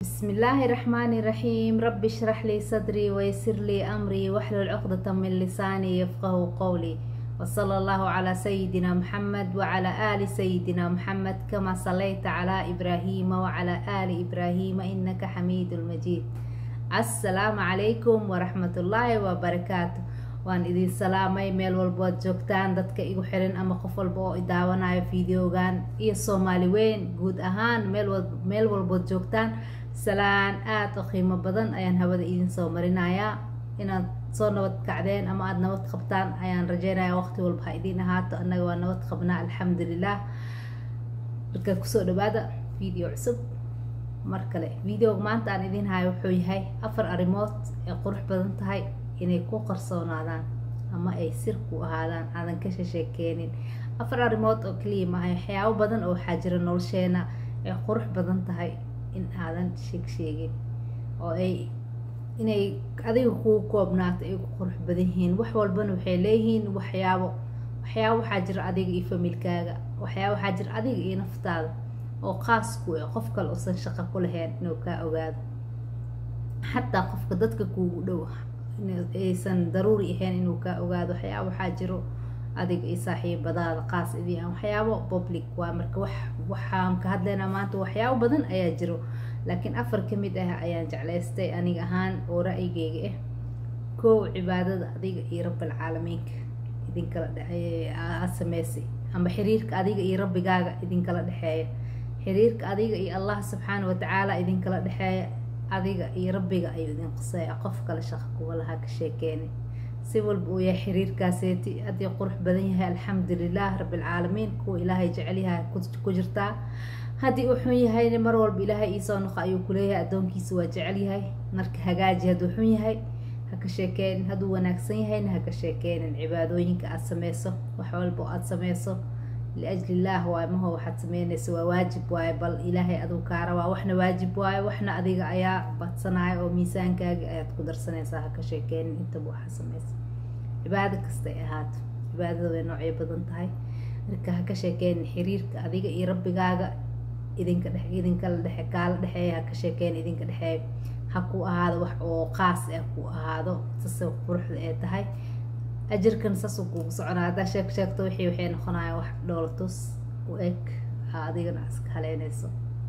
بسم الله الرحمن الرحيم رب اشرح لي صدري ويسر لي أمري واحلل عقدة من لساني يفقه قولي وصلى الله على سيدنا محمد وعلى آل سيدنا محمد كما صليت على إبراهيم وعلى آل إبراهيم إنك حميد مجيد السلام عليكم ورحمة الله وبركاته waan idin salaamay meel walbood joogtaan dadka igu xiran ama qof walba oo idaawanayo videogan iyo soomaali weyn guud ahaan meel walbood joogtaan salaan aada u qiimo badan ayaan hawada idin soo marinayaa inaad soo nabad kacdeen ama aada nabad qabtaan ayaan rajeynaya waqti walba ha idiin ahaato annaga waa nabad qabnaa alxamdulilah markaa kusoo dhawaada video cusub mar kale videoga maanta aan idiin hayo wuxuu yahay afar arrimood ee qurux badan tahay inay ku qarsoonaadaan ama ay sir ku ahaadaan aadan ka shasheekeenin afar arrimood oo kaliya maahay waxyaabo badan oo waxaa jira nolosheena ay qurux badan tahay in aadan sheeg sheegin oo ay inay adiga kuu koobnaato ay ku qurux badan yihiin wax walbana waxay leeyihiin waxyaabo waxyaabo waxaa jira adiga iyo familkaaga waxyaabo waxaa jira adiga iyo naftaada oo qaas ku ah qof kale uusan shaqo ku lahayn inuu kaa ogaado xataa qofka dadka kuugu dhow aysan daruuri ahayn inuu kaa ogaado waxyaaba waxaa jiro adiga iyo saaxiibadaada qaas idii aan waxyaabo public waa marka wax waxaan ka hadlaynaa maanta waxyaabo badan ayaa jiro laakiin afar ka mid ah ayaan jeclaystay aniga ahaan oo ra'yigeyga ah koow cibaadada adiga iyo rabbilcaalamiinka idinkala aad sameysay ama xiriirka adiga iyo rabbigaaga idinkala dhexeeya xiriirka adiga iyo allah subxaana watacaala idinkala dhexeeya adiga iyo rabbiga ayuu idin qusaya qof kale shaqo kuwa lahaa ka sheekeeni si walba uu yahay xiriirkaaseeti haddii qurux badan yahay alxamdulilah rabbilcaalamiin kuwa ilaahay jecel yahay ku jirtaa haddii uu xun yahayna mar walba ilaahay iisoo noqo ayuu kuleeyahay addoonkiisa waa jecel yahay marka hagaaji hadduu xun yahay ha ka sheekeenin hadduu wanaagsan yahayna ha ka sheekeenin cibaadooyinka aada sameyso wax walba oo aada sameyso liajli illaah waaye maho waxaad sameynaysa waa waajib waaye bal ilaahay aduu kaa rabaa waxna waajib waaye waxna adiga ayaa badsanaya oo miisaankaaga ayaad ku darsanaysaa ha ka sheekeenin intaba waxaa sameysa cibaado kasta ay ahaato cibaadada way noocyo badan tahay marka ha ka sheekeenin xiriirka adiga iyo rabbigaaga idinka dhex idinkala dhexe kaala dhexeeya ha ka sheekeenin idinka dhexeeya ha ku ahaado wax oo qaas ah ku ahaado sase quruxda ee tahay ajirkan saasuu kuugu soconaa haddaa sheeg sheegto wixii waxay noqonayaan wax dhoolatus u eg adigana iska haleynayso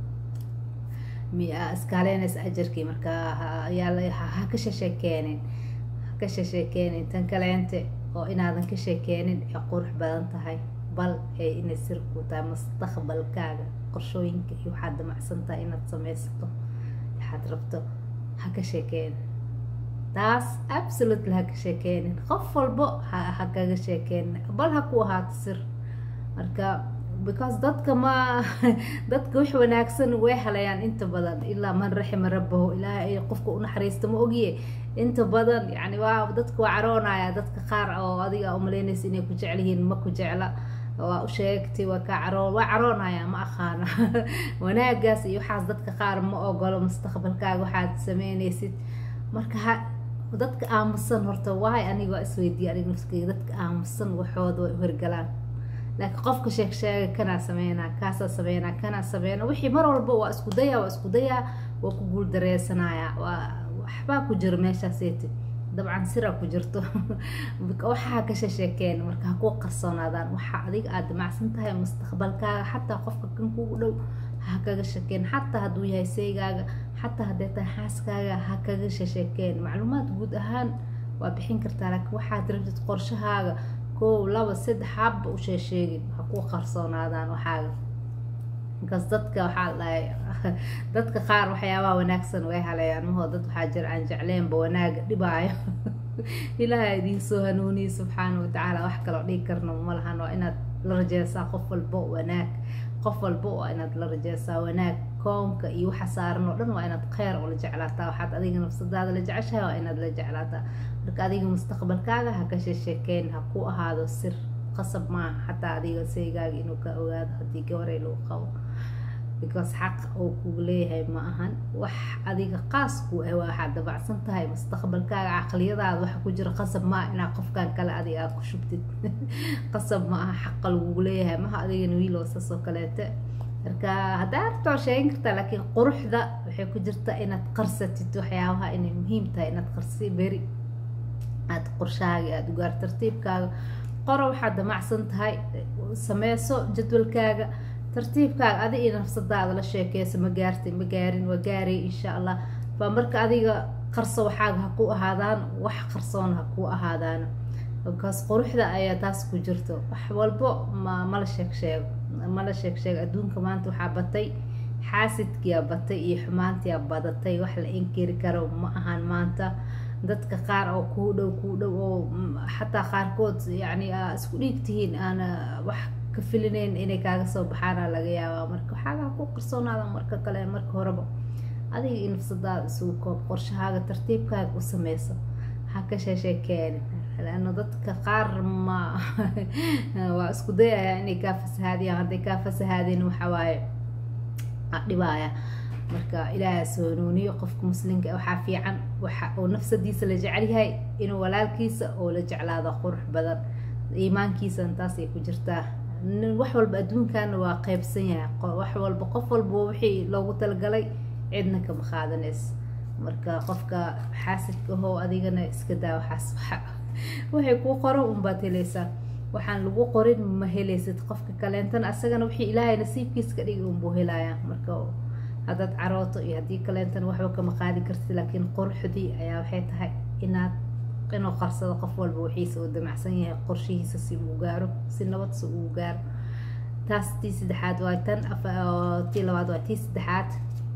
miya iska haleynaysa ajarkii marka yaa ha ka shasheekeenin ha ka shasheekeenin tan kaleente oo inaadan ka sheekeenin ee qurux badan tahay bal ee inay sir ku tahay mustaqbalkaaga qorshooyinka iyo waxaad damacsan tahay inaad sameysato waxaad rabto ha ka sheekeenin taas absolutely ha ka sheekeenin qof walbo ha kaga sheekeenin bal ha ku ahaato sir marka because dadka ma dadka wax wanaagsan way halayaan inta badan ilaa man raxima rabbahu ilaahay qofka u naxariista ma ogiye inta badan yani waa dadka waa caroonaya dadka qaar oo adiga umaleynaysa inay ku jecel yihiin ma ku jecla waa u sheegtay waa kaa caroon waa caroonaya ma aqaana wanaagaas iyo waxaas dadka qaar ma ogolo mustaqbalkaaga waxaad sameynaysid marka ha dadka aamusan horta waay aniga isweydiiya aniga nafskeyga dadka aamusan waxooda way horgalaan laakiin qofka sheeg sheega kanaa sameynaa kaasaa sameynaa kanaa sameynaa wixii mar walba waa isku dayaa waa isku dayaa waa ku guul dareysanaya waa waxbaa ku jiro meeshaaseeti dabcan siraa ku jirto waxaa ka shasheekeen marka ha ku qarsoonaadaan waxaa adiga aada damacsan tahay mustaqbalkaaga xataa qofka kan kugu dhow ha kaga shakeen xataa hadduu yahay seygaaga xataa hadday tahay xaaskaaga ha kaga shasheekeen macluumaad guud ahaan waa bixin kartaa laakiin waxaad rabtid qorshahaaga kow laba saddex habba u sheesheegin ha ku qarsoonaadaan waxaaga markaas dadka waxaa dhahay dadka qaar waxyaabaha wanaagsan way halayaan mahoo dad waxaa jira aan jecleenba wanaaga dhibaayo ilaaha idiin soo hanuuniye subxaana watacaala wax kaloo dhigi karna ma lahan waa inaad la rajeysaa qof walbo wanaag qof walba waa inaad la rajeysaa wanaag koonka iyo waxa saaran oo dhan waa inaad kheyr ula jeclaataa waxaad adiga nafsadaada la jeceshahay waa inaad la jeclaataa marka adiga mustaqbalkaaga ha ka sheesheekeen ha ku ahaado sir qasab maaha xataa adiga seygaaga inuu ka ogaado haddii gabaray lagu qabo because xaq oo kugu leeyahay ma ahan wax adiga qaas ku ah waa waxaad dabacsan tahay mustaqbalkaaga caqliyadaada waxa ku jira qasab maaha inaa qofkan kale adiga aad ku shubtid qasab ma aha xaqa lagugu leeyahay maha adigana wiil oo saas oo kaleete marka haddaa rabto waa sheegin kartaa laakiin quruxda waxay ku jirtaa inaad qarsatid waxyaabaha inay muhiim tahay inaad qarsi beri aada qorshahaaga aada ugaar tartiibkaaga qoro waxaad damacsan tahay sameyso jadwalkaaga tartiibkaaga adi iyo nafsadaada la sheekeyso ma gaartay ma gaarin waa gaaray insha allah baa marka adiga qarso waxaaga ha ku ahaadaan wax qarsoon ha ku ahaadaan markaas quruxda ayaa taas ku jirto wax walbo ma mala sheeg sheego mala sheeg sheego adduunka maanta waxaa batay xaasidkiyaa batay iyo xumaantiyaa badatay wax la inkiri karo ma ahan maanta dadka qaar oo kuu dhow kuu dhow oo xataa qaarkood yacni aa isku dhiigtihiin aana wax ka filinayn inay kaaga soo baxaana laga yaabaa marka waxaagaa ku qarsoonaada marka kale marka horeba adiga iyo nafsadaada isugu koob qorshahaaga tartiibkaaga u sameyso ha ka sheesheekeenin laano dadka qaar ma waa isku dayayaa inay kaa fasahaadiyaan hadday kaa fasahaadeen waxa waaye dhibaaya marka ilaaha soo hanuuniyo qofka muslimka waxaa fiican waxa uu nafsadiisa la jecel yahay inuu walaalkiisa oo la jeclaado qurux badan iimaankiisana taas ay ku jirtaa wax walba adduunkana waa qeybsan yahay wax walba qof walba wixii loogu talagalay cidna kama qaadanayso marka qofka xaasidka ahoo adigana iska daa waxaas waxay kuu qoran unbaad helaysaa waxaan lagu qorin ma helaysid qofka kaleentana asagana wixii ilaahay nasiibkiisa ka dhigi unbuu helayaa marka haddaad carooto iyo haddii kaleentana waxba kama qaadi kartid laakiin quruxdii ayaa waxay tahay inaad inuu qarsado qof walba wixiisa uu damacsan yahay qorshihiisa si uu gaaro si nabad si uu gaaro taas tii saddexaad waa tan tii labaad waa tii saddexaad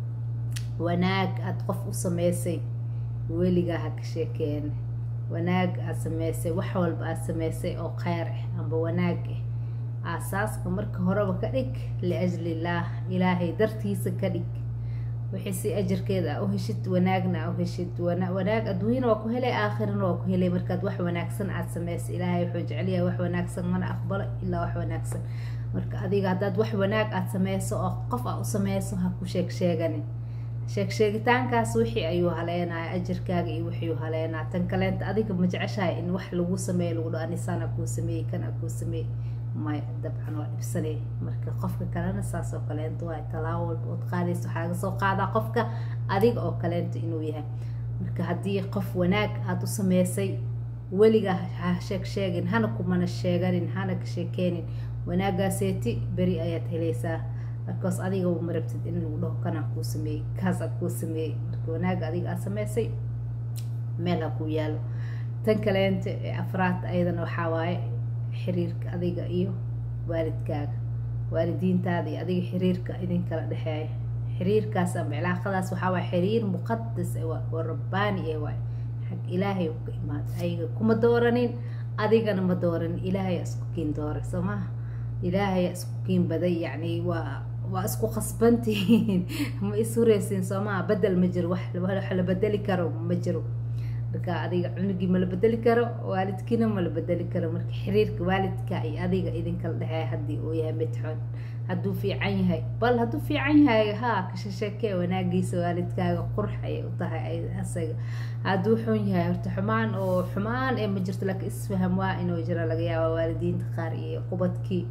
wanaag aada qof u sameysay weligaa ha ka sheekeen wanaag aada sameysay wax walba aada sameysay oo kheyr ah amba wanaag ah aasaaska marka horeba ka dhig liajlillaah ilaahay dartiisa ka dhig wixii si ajarkeeda a u heshid wanaagna a u heshid wanaag adduunyana waa ku helay aakhirana waa ku helay markaad wax wanaagsan aada sameysay ilaahay wuxuu jecelyahay wax wanaagsan mana aqbalo ilaa wax wanaagsan marka adiga haddaad wax wanaag aada sameyso oo qof aa u sameyso ha ku sheeg sheeganin sheeg sheegitaankaas wixii ayuu haleenaya ajarkaaga iyo wixii haleenaa tan kaleenta adiga ma jeceshahay in wax lagu sameeyo lagu dho anisaan a kuu sameeyey kan a kuu sameeyey maya dabcan waa dhibsanay marka qofka kalena saas oo kaleenta waa talaabo walba ood qaadaysa waxaa laga soo qaadaa qofka adiga oo kaleenta inuu yahay marka haddii qof wanaag aada u sameysay weligaa ha sheeg sheegin hana kumana sheeganin hana ka sheekeenin wanaagaaseeti beri ayaad helaysaa markaas adiga ma rabtid in lagu dhaho kanaa kuu sameeyey kaas aad kuu sameeyey marka wanaaga adiga aad sameysay meel ha kuu yaalo tan kaleenta ee afraad ayadana waxaa waaye xiriirka adiga iyo waalidkaaga waalidiintaada iyo adiga xiriirka idinkala dhexeeya xiriirkaas ama cilaaqadaas waxaa waay xiriir muqadas oo rabbaani ee waay xag ilaahay u ka imaada ayaga kuma dooranin adigana ma dooranin ilaahay isku kiin dooray soo maha ilaahay isku kiin baday yacni waa waa isku qasbantihiin ma ishureysiin soo maha bedel ma jiro wax wax la bedeli karo ma jiro marka adiga cunugii mala bedeli karo waalidkiina mala bedeli karo marka xiriirka waalidka iyo adiga idinkala dhexeeya haddii uu yahay mid xun hadduu fiican yahay bal hadduu fiican yahay haa kashasheekee wanaagiisa waalidkaaga qurux ayay u tahay asaga hadduu xun yahay horta xumaan oo xumaan ee ma jirto laakiin isfaham waa inuu jiro laga yaaba waalidiinta qaar iyo qubadkii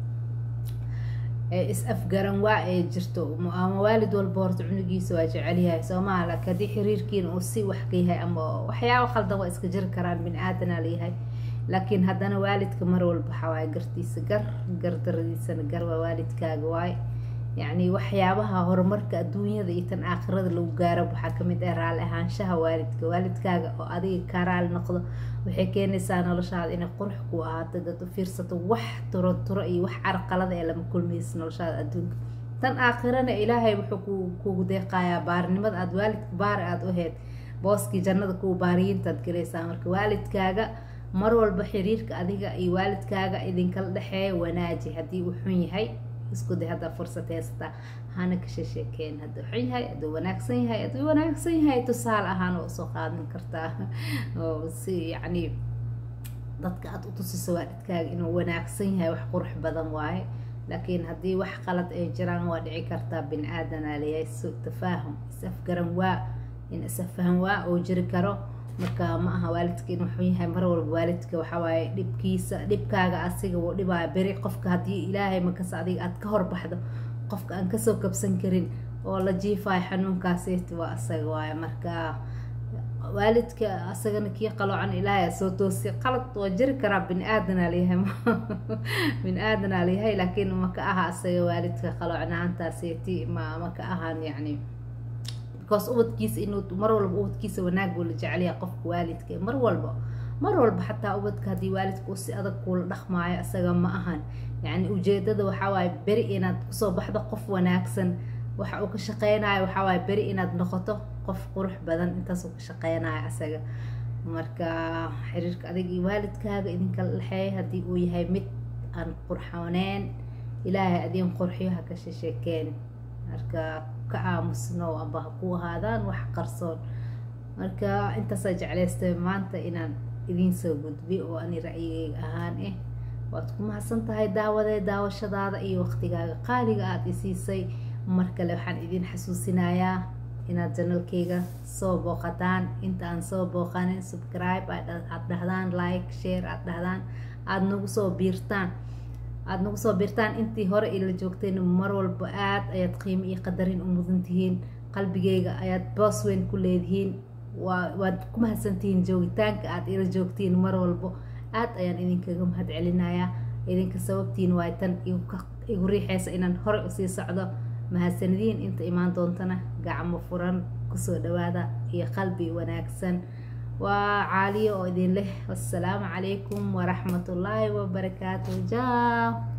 is afgaran waa ee jirto ama waalid walba horta cunugiisa waa jecelyahay soomaha laakiin haddii xiriirkiina uu si wax ka yahay ama waxyaaba khaldan waa iska jiri karaan bini aadanaa layahay laakiin haddana waalidka mar walba waxawaaye gartiisa gar gardaradiisana gar waa waalidkaaga waaye yacni waxyaabaha horumarka adduunyada iyo tan aakhirada lagu gaaro waxaa kamid ah raali ahaanshaha waalidka waalidkaaga oo adiga kaa raali noqdo waxay keenaysaa noloshaada inay qurux ku ahaato dad u fiirsato wax turo turo iyo wax carqalada ee lama kulmaysa noloshaada adduunka tan aakhirana ilaahay wuxuu kugu deeqayaa baarinimada aada waalidka baari aada u heyd booskii jannada kuwa baariyiintaad galaysaa marka waalidkaaga mar walba xiriirka adiga iyo waalidkaaga idinkala dhexeeya wanaaji haddii uu xun yahay isku day haddaa fursad haysataa hana ka sheesheekeen hadduu xun yahay hadduu wanaagsan yahay hadduu wanaagsan yahay tusaale ahaan waa usoo qaadan kartaa oo si yacni dadka aada u tusiso waalidkaaga inuu wanaagsan yahay wax qurux badan waaye laakiin haddii wax qalad ay jiraan waa dhici kartaa bini aadanaa leeyahay su tafaahum is-afgaran waa in is-afaham waa oo jiri karo marka ma aha waalidka inuu xun yahay mar walba waalidka waxawaaye dhibkiisa dhibkaaga asiga wuu dhibaayo beri qofka haddii ilaahay makasa adiga aada ka horbaxdo qofka aan kasoo kabsan karin oo la jiifayo xanuunkaaseti waa asaga waayo marka waalidka asagana kii qaloocan ilaahay soo toosi qalad waa jiri karaa bini aadanaa layahay bini aadanaa layahay laakiin maka aha asaga waalidka qaloocnaantaaseti ma maka ahan yacni because ubadkiisa inuu mar walba ubadkiisa wanaag buu la jecelyaha qofka waalidka mar walba mar walba xataa ubadka haddii waalidka uu si adag kuula dhaqmaayo isaga ma ahan yacni ujeedada waxaa waaye beri inaad kusoo baxdo qof wanaagsan waxa uu ka shaqeynayo waxaa waaye beri inaad noqoto qof qurux badan intaasuu ka shaqeynayo asaga marka xiriirka adig iyo waalidkaaga idinka dhexeeya haddii uu yahay mid aan qurxooneen ilaahay adiin qurxiyo ha ka shesheekeen marka ka aamusno amba ha ku ahaadaan wax qarsoon marka intaasaa jeclaystay maanta inaan idiin soo gudbi oo ani ra'yigeyga ahaan ah waad ku mahadsan tahay daawadee daawashadaada iyo waqtigaaga qaaliga aada isiisay mar kale waxaan idin xasuusinayaa inaad janalkeyga soo booqataan inta aan soo booqanin subscribe aad dhahdaan like share aad dhahdaan aada nagu soo biirtaan aada nagu soo biirtaan intii hore ila joogteen mar walba aada ayaad qiimo iyo qadarin u mudan tihiin qalbigeyga ayaad boos weyn ku leedihiin waa waad ku mahadsantihiin joogitaanka aada ila joogtiin mar walbo aada ayaan idinkaga mahad celinayaa idinka sababtiin waay tan igu riixeysa inaan hore usii socdo mahadsanadiin inta imaan doontana gacmo furan kusoo dhawaada iyo qalbi wanaagsan waa caaliyo oo idin leh wassalaamu calaykum waraxmatullaahi wabarakaatu jaa